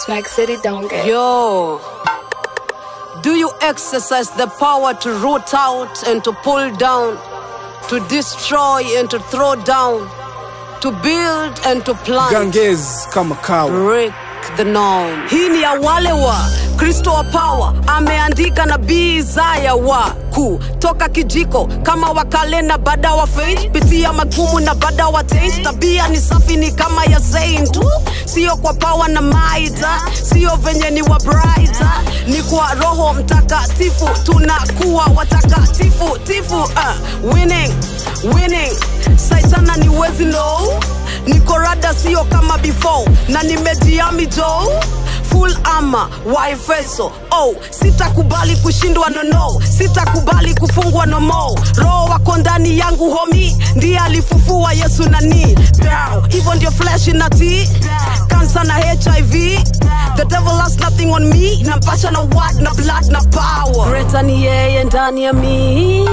Snack City don't get. Yo, do you exercise the power to root out and to pull down, to destroy and to throw down, to build and to plant? Ganges kama kawa Break the norm. Hii ni ya wale wa Kristo wa power ameandika nabii Isaya wa ku toka kijiko kama wakale na bada wa faith pitia magumu na bada wa taste tabia ni safi ni kama ya saint tu sio kwa power na maita sio venye ni wa brighter ni kwa roho mtakatifu tunakuwa watakatifu tifu uh, winning winning saitana ni wezi no niko rada sio kama before na nimejiami jo full ama wa efeso oh sitakubali kushindwa no no sitakubali kufungwa no more roho wako ndani yangu homi ndiye alifufua yesu nani Down. hivyo ndio flesh inati kansa na hiv the devil has nothing on me nampasha na what na blood na power Greater ni yeye ndani ya mi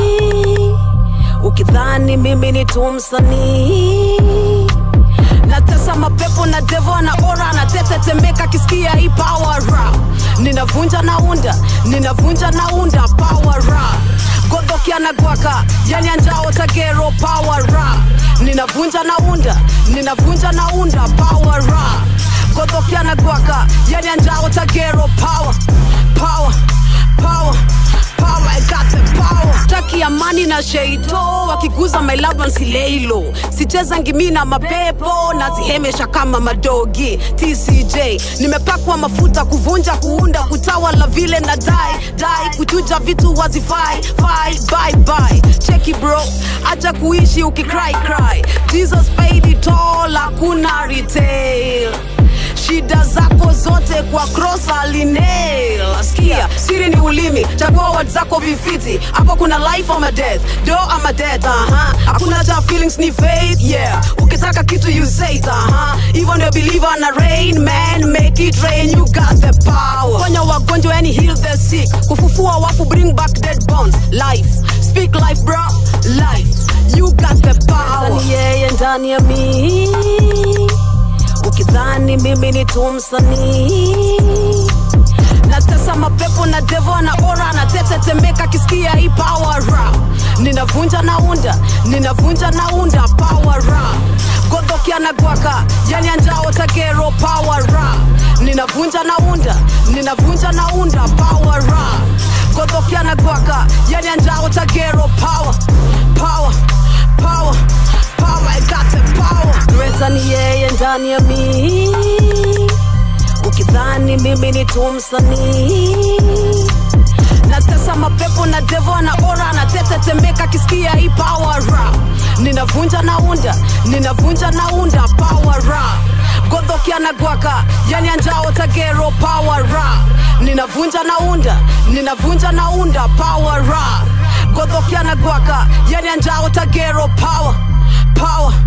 ukidhani mimi ni tumsanii natesa mapepo na devo na ora natetetemeka kisikia hii power rap ninavunja naunda ninavunja naunda power rap godhokia na gwaka yani anjao tagero power rap ninavunja naunda ninavunja naunda power rap godhokia na gwaka yani anjao tagero power power power power I got the power taki amani na sheito wakiguza my love and sileilo sicheza ngimi na mapepo nazihemesha kama madogi tcj nimepakwa mafuta kuvunja kuunda kutawala vile na dai dai kuchuja vitu wazifai fai bye bye cheki bro acha kuishi ukicry cry jesus paid it all hakuna retail shida zako zote kwa cross alinel sikia siri ni ulimi chagua word zako vifiti hapo kuna life ama death do ama death aha hakuna cha feelings ni faith yeah ukitaka kitu you say it aha hivyo ndio believer na rain man make it rain you got the power ponya wagonjwa yani heal the sick kufufua wafu bring back dead bones life speak life bro life you got the power ni yeye ndani ya mii ukidhani mimi ni tumsanii natesa mapepo na devo na ora natetetemeka kisikia hii power rap ninavunja naunda ninavunja naunda power rap godhokia na gwaka yani anjao tagero power rap ninavunja naunda ninavunja naunda power rap godhokia na gwaka yani anjao tagero power power power power I got the power Greater ni yeye ndani ya mi ukidhani mimi ni tumsanii natesa mapepo na devo na ora natetetemeka kisikia hii power rap ninavunja naunda ninavunja naunda power rap godhokia na gwaka yani anjao tagero power rap ninavunja naunda ninavunja naunda power rap godhokia na gwaka yani anjao tagero power power